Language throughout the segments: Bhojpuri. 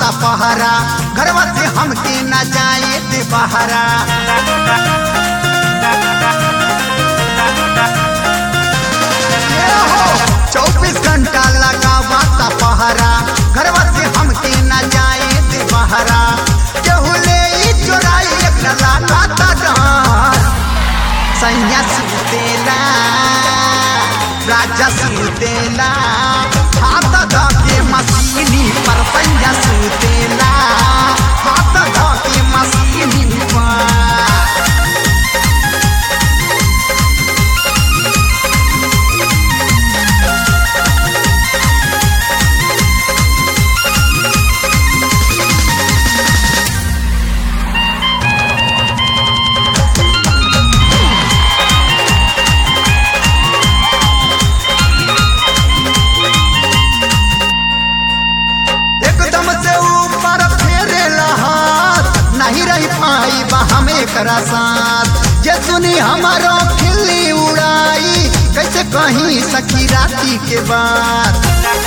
पहरा घरवा से हमके न जाए दे बहरा चौबीस घंटा लगावा पहरा घरवा से हमके न जाए दे बहरा केहू ले ई चोराई एक लागा डर सैया सुतेला राजा सुतेला हाथ धके मसीनी पर सैया सुतेला हाथ धके मसीनी पर एकदम से ऊपर फेरे हाथ नहीं रह पाई बा हमें करा साथ जे सुनी हमारो खिल्ली उड़ाई कैसे कहीं सखी राती के बाद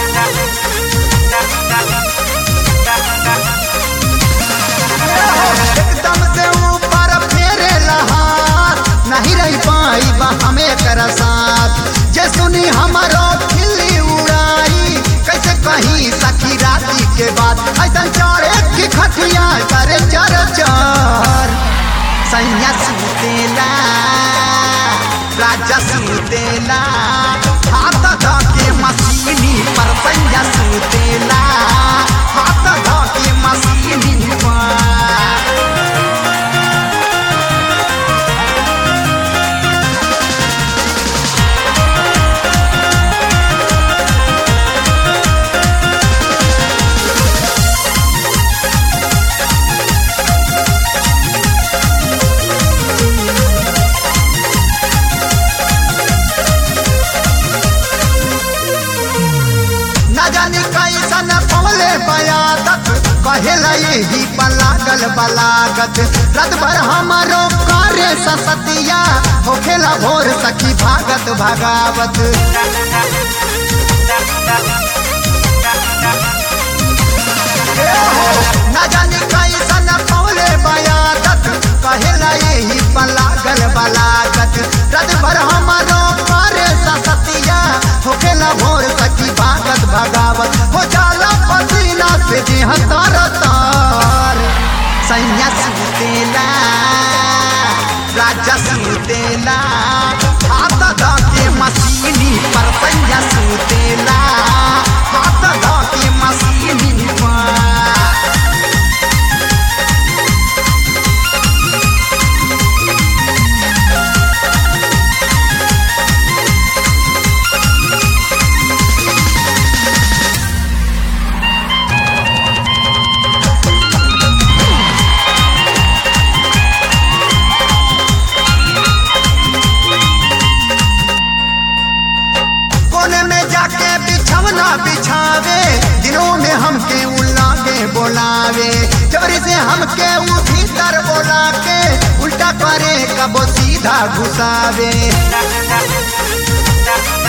एकदम से ऊपर फेरे हाथ नहीं रह पाई बा हमें करा साथ जे सुनी हमारो खिल्ली उड़ाई कैसे कहीं सखी राती के बाद ऐसा चढ़े की खटिया करे चर चर सैया सुतेला राजा सुतेला हाथ धके मसीनी पर सैया सुतेला हाथ धके मसीनी पर न जानी कैसन पवले बयादत कहेला यही बलागल बलागत रात भर हमारो कार्य ससतिया होखेला भोर सखी भागत भगावत न जानी कैसन पवले बयादत कहेला यही बलागल बलागत रात भर हमारो कार्य ससतिया होखेला भोर सखी भागत भगावत हो जाला पसीना से देह तार तार सैया सुतेला राजा सुतेला हाथ धके मसीनी पर सैया सुतेला हाथ धके मसीनी पर कोने में जाके बिछवना बिछावे दिनों में हमके उल्लागे बोलावे चोरी से हमके उ भीतर बोला के उल्टा करे कबो सीधा घुसावे